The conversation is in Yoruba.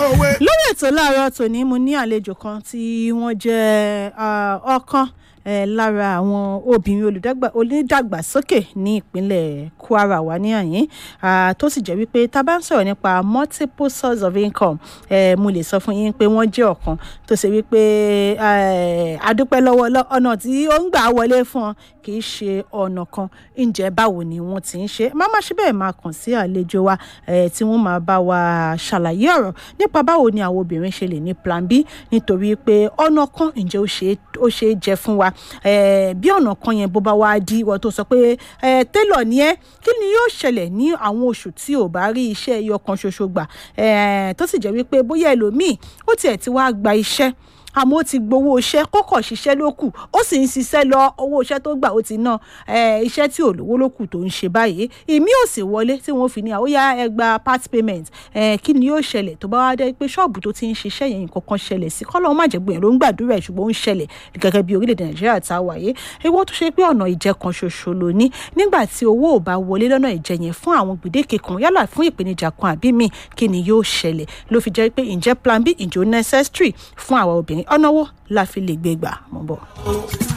òwe. lórí ètò láàárọ̀ tòní mo ní àlejò kan tí wọ́n jẹ́ ah, ọ̀kan eh, lára àwọn obìnrin olùdàgbà onídàgbàsókè ní ìpínlẹ̀ kwara wà ní àyín ah, tó sì jẹ́ wípé tá a bá ń sọ̀rọ̀ nípa multiple source of income eh, mo lè sọ fún yín pé wọ́n jẹ́ ọ̀kan tó ṣe wípé eh, adúpẹ́ lọ́wọ́ lọ́- ọ̀nà tí ó ń gbà wọlé fún ọ kì í ṣe ọ̀nà kan ǹjẹ́ báwo ni wọ́n ti ń ṣe má má ṣe bẹ́ẹ̀ máa kàn sí àlejò wa eh, tí wọ́n máa bá wa ṣàlàyé ọ̀rọ̀ nípa báwo ni àwọn obìnrin ṣe lè ní plan b nítorí pé ọ̀nà kan ǹjẹ́ ó ṣe é- ó ṣe é jẹ fún wa Eh, bí ọ̀nà kan yẹn bó bá wá di ìwọ tó sọ pé eh, télọ̀ ni ẹ́ kí ni yóò ṣẹlẹ̀ ní àwọn oṣù tí ò bá rí iṣẹ́ ẹyọ kan ṣoṣo gbà Eh, tó sì jẹ́ wípé bóyá ẹlòmíì ó tiẹ̀ ti wá gba iṣẹ́ àmọ́ ó ti gbowó iṣẹ́ kọ́kọ́ ṣiṣẹ́ ló kù ó sì ń ṣiṣẹ́ lọ owó iṣẹ́ tó gbà ó ti ná eh, iṣẹ́ tí ò lówó ló kù tó ń ṣe báyìí ìmí ò sì wọlé tí wọ́n fi ní àwòyá ẹgbà part payment eh, kí ni yóò ṣẹlẹ̀ tó bá wá dé pé ṣọ́ọ̀bù tó ti ń ṣiṣẹ́ yẹn nǹkan kan ṣẹlẹ̀ sí kọ́lọ́ má jẹ́ gbìyànjú ló ń gbàdúrà ẹ̀ ṣùgbọ́n ó ń ṣẹlẹ̀ gẹ́gẹ́ bí orílẹ̀-èdè nàìjíríà tá a wà yìí ewu tó ṣe pé ọ̀nà ìjẹ kan ṣoṣo ló ní nígbà tí owó ò bá wọlé lọ́nà ìjẹ yẹn fún àwọn gbèdéke kan yálà fún ìpèníjà kan àbí míì kí ni yóò ṣẹlẹ̀ ló fi jẹ́ pé ǹjẹ́ plan b ǹjẹ́ ó necessary fún àwa obìnrin ọ̀nà wo la fi lè gbé gbà mọ́ bọ̀.